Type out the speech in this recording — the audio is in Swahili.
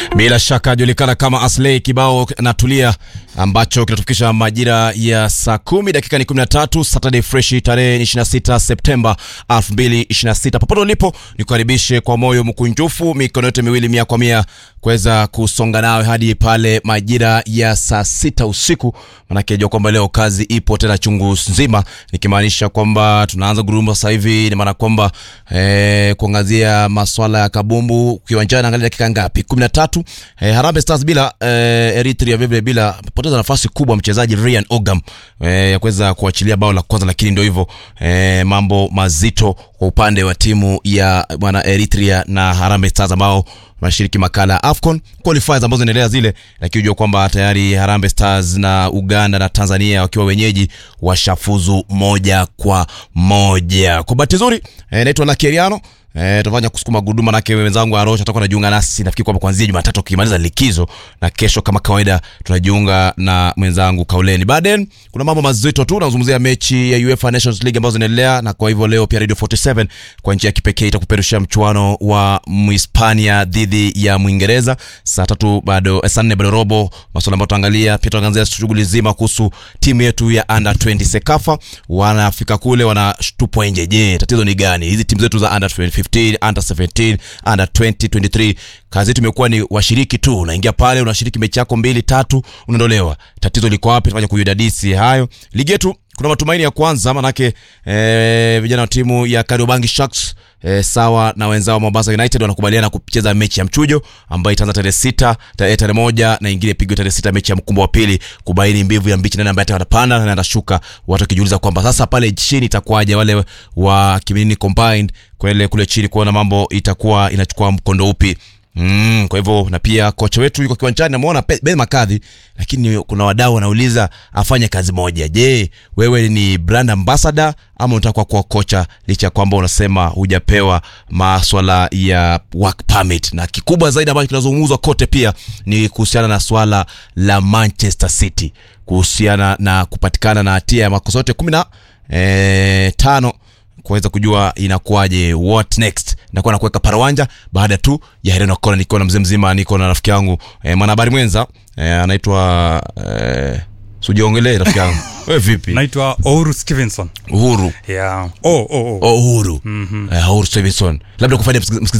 Bila shaka julikana kama Aslay kibao natulia ambacho kinatufikisha majira ya saa kumi dakika ni 13 Saturday fresh tarehe 26 Septemba 2026. Popote ulipo nikukaribishe kwa moyo mkunjufu, mikono yote miwili mia kwa mia kuweza kusonga nawe hadi pale majira ya saa sita usiku, manake jua kwamba leo kazi ipo tena chungu nzima, nikimaanisha kwamba tunaanza gurumo sasa hivi, ni maana kwamba eh, kuangazia maswala ya kabumbu kiwanjani. Angalia dakika ngapi? 13. Eh, Harambee Stars bila eh, Eritrea vile bila poteza nafasi kubwa mchezaji Ryan Ogam eh, ya kuweza kuachilia bao la kwanza, lakini ndio hivyo eh, mambo mazito kwa upande wa timu ya bwana Eritrea na Harambee Stars ambao wanashiriki makala ya AFCON qualifiers ambazo zinaendelea zile, lakini unajua kwamba tayari Harambee Stars na Uganda na Tanzania wakiwa wenyeji washafuzu moja kwa moja. Kwa bahati nzuri eh, naitwa Lakeriano Eh, tutafanya kusukuma gurudumu manake wenzangu Arosha atakuwa anajiunga nasi nafikiri kwamba kuanzia Jumatatu ukimaliza likizo na kesho kama kawaida tunajiunga na mwenzangu Kauleni. Baadaye kuna mambo mazito tu nazungumzia mechi ya UEFA Nations League ambazo zinaendelea na kwa hivyo leo pia Radio 47 kwa njia ya kipekee itakuperushia mchuano wa Mhispania dhidi ya Mwingereza saa tatu bado saa nne bado robo, masuala ambayo tutaangalia pia tutaangazia shughuli zima kuhusu timu yetu ya under 20 Sekafa, wanafika kule wanatupwa nje. Je, tatizo ni gani? Hizi timu zetu za under 20 15, under 17, under 20, 23. Kazi yetu imekuwa ni washiriki tu, unaingia pale unashiriki mechi yako mbili tatu, unaondolewa. Tatizo liko wapi? Tufanye kuyadadisi hayo. Ligi yetu kuna matumaini ya kwanza, manake eh, vijana wa timu ya Kariobangi Sharks eh, sawa na wenzao Mombasa United wanakubaliana kucheza mechi ya mchujo ambayo itaanza tarehe sita tarehe tarehe moja na ingine pigwe tarehe sita mechi ya mkumbo wa pili kubaini mbivu ya mbichi, nani ambaye atapanda na nani atashuka, watu wakijiuliza kwamba sasa pale chini itakuwaje, wale wa Kiminini combined kwele kule chini kuona mambo itakuwa inachukua mkondo upi. Mm, kwa hivyo na pia kocha wetu yuko kiwanjani, namuona Ben Makadhi, lakini kuna wadau wanauliza afanye kazi moja. Je, wewe ni brand ambassador ama unataka kuwa kocha, licha ya kwamba unasema hujapewa maswala ya work permit? Na kikubwa zaidi ambacho kinazungumzwa kote pia ni kuhusiana na swala la Manchester City kuhusiana na kupatikana na hatia ya makosa yote kumi na eh, tano kuweza kujua inakuwaje, what next. Nakuwa nakuweka parawanja baada tu ya Hereno Kona, nikiwa na mzee mzima, niko na rafiki yangu eh, mwanahabari mwenza eh, anaitwa eh, sujiongelee rafiki yangu wewe vipi? naitwa Ouru Stevenson. Uhuru Yeah. Oh, oh, oh. oh, Uhuru mm-hmm. eh, Uhuru Stevenson, labda kufanya msikilizaji